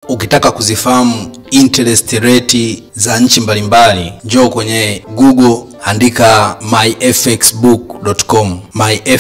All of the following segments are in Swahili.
ukitaka kuzifahamu interest rate za nchi mbalimbali njoo kwenye google andika myfxbook.com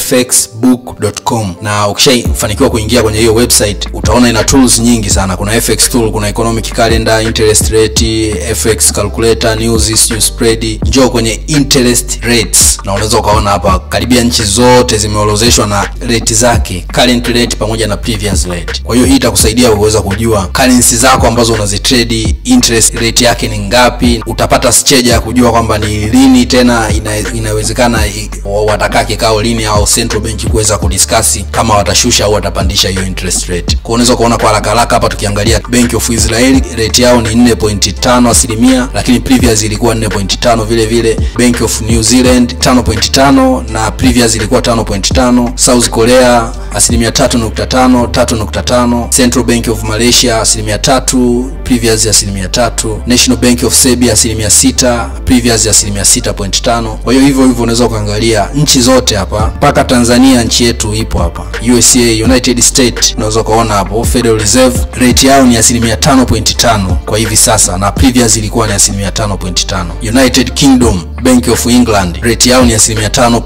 myfxbook.com na ukishafanikiwa kuingia kwenye hiyo website utaona ina tools nyingi sana kuna fx tool kuna economic calendar interest rate fx calculator news news spread njoo kwenye interest rates na unaweza ukaona hapa karibia nchi zote zimeorozeshwa na rate zake current rate pamoja na previous rate kwa hiyo hii itakusaidia kuweza kujua currency zako ambazo unazitrade interest rate yake ni ngapi utapata scheja ya kujua kwamba ni lini tena ina, inawezekana i- watakaa kikao lini au central bank kuweza kudiskasi kama watashusha au watapandisha hiyo interest rate kwa unaweza kuona kwa haraka haraka hapa tukiangalia bank of israel rate yao ni 4.5 asilimia lakini previous ilikuwa 4.5 vile vile bank of new zealand 5.5 na previous ilikuwa 5.5 south korea asilimia 3.5 3.5 central bank of malaysia asilimia 3 previous asilimia 3 national bank of serbia asilimia 6 previous asilimia 6.5 kwa hiyo hivyo hivyo unaweza ukaangalia nchi zote hapa mpaka tanzania nchi yetu ipo hapa usa united state unaweza ukaona hapo federal reserve rate yao ni asilimia 5.5 kwa hivi sasa na previous ilikuwa ni asilimia 5.5 united kingdom bank of england rate yao ni asilimia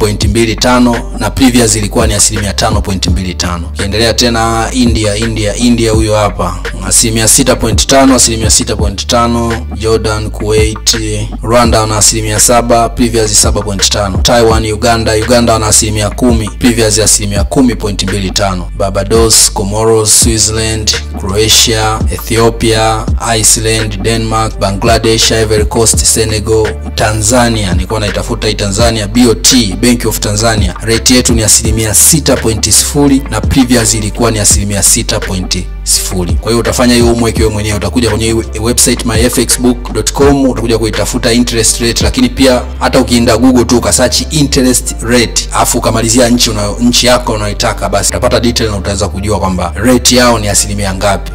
5.25 na previous ilikuwa ni asilimia 5.25 ukiendelea tena india india india huyo hapa asilimia 6.5 asilimia 6.5 jordan kuwait rwanda wana asilimia 7 previous 7.5 taiwan uganda uganda wana asilimia 10 previous asilimia 10.25 barbados comoros switzerland croatia ethiopia iceland denmark bangladesh ivory coast senegal tanzania nilikuwa naitafuta hii tanzania bot bank of tanzania rate yetu ni asilimia 6.0 na previous ilikuwa ni asilimia 6 sifuri kwa hiyo utafanya hiyo homework wewe mwenyewe utakuja kwenye hii website myfxbook.com utakuja kuitafuta interest rate lakini pia hata ukienda google tu ukasearch interest rate afu ukamalizia nchi una, nchi yako unaitaka basi utapata detail na utaweza kujua kwamba rate yao ni asilimia ngapi